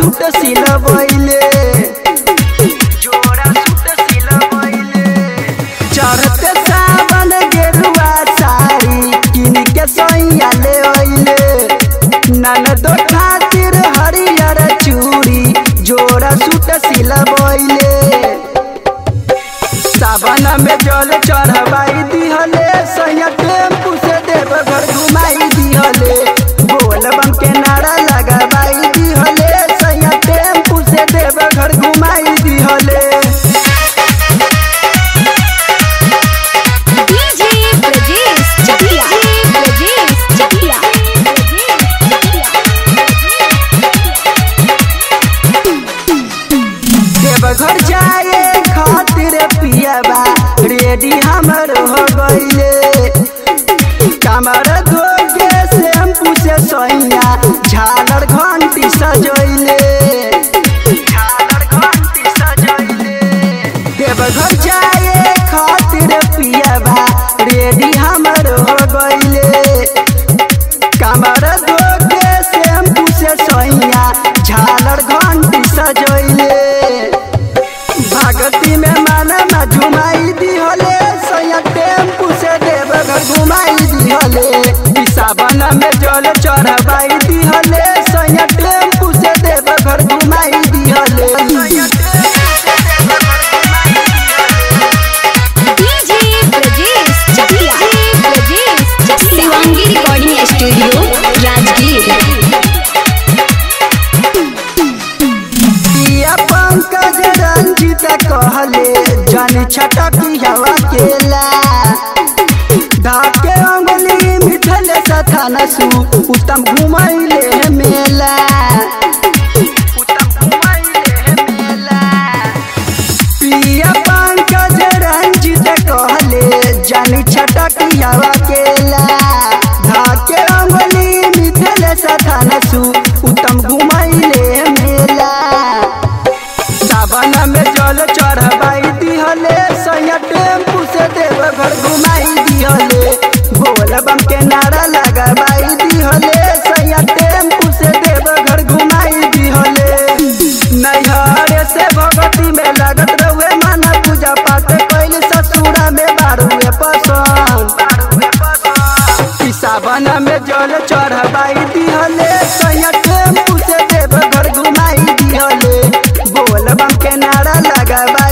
suit सिलबैले जोड़ा suit सिलबैले चढ़ते सावन गेरुआ साड़ी किन के सैया ले अइले ननदो खातिर हरियर चूड़ी जोड़ा सूट सिलबैले सावन में जल चढ़वाई दिहले सैया टेम्पू से देवघर घुमाई दिहले बोल बम के नारा लगवाई दिहले सैया टेम्पू से देवघर घुमाई दिहले डीजे ब्रजेश चकिया ब्रजेश चकिया देवघर जाए खातिर पियाबा रेडी हमर हो गईले कमर धोके शैम्पू से सोइया झालर घंटी सजैले झालर घंटी सजैले देवघर जाए खातिर पियाबा रेडी हमर हो गईले कमर धोके शैम्पू से सोइया झालर घंटी सजैले भगती में मन में झुमाई दिहले सैया टेम्पू से देवघर घुमाई दिहले ई सावन में जल चढ़वाई दिहले सैया टेम्पू से देवघर घुमाई दिहले DJ Brajesh Chakiya Brajesh Chakiya Shivangi recording studio Rajgir पिया पंकज रंजित कहले जन छटकी हवा केला धाके अंगुली मिठल सथान सु उत्तम घुमैले मेला उत्तम घुमैले मेला पिया पंकज रंजित कहले जन छटकी हवा केला धाके अंगुली मिठल सथान सु उत्तम घुमैले मेला सावन में जल चढ़वाई दिहले सैया टेम्पू से देवघर घुमाई दिहले बोल बम के नारा लगवाई दिहले सैया टेम्पू से देवघर घुमाई दिहले नैहर से भगवती में लगत रहुए माना पूजा पाठ कैल ससुरा में बारुए पसंद ई सावन में जल चढ़वाई दिहले सैया टेम्पू से देवघर घुमाई दिहले बोल बम के नारा लगवाई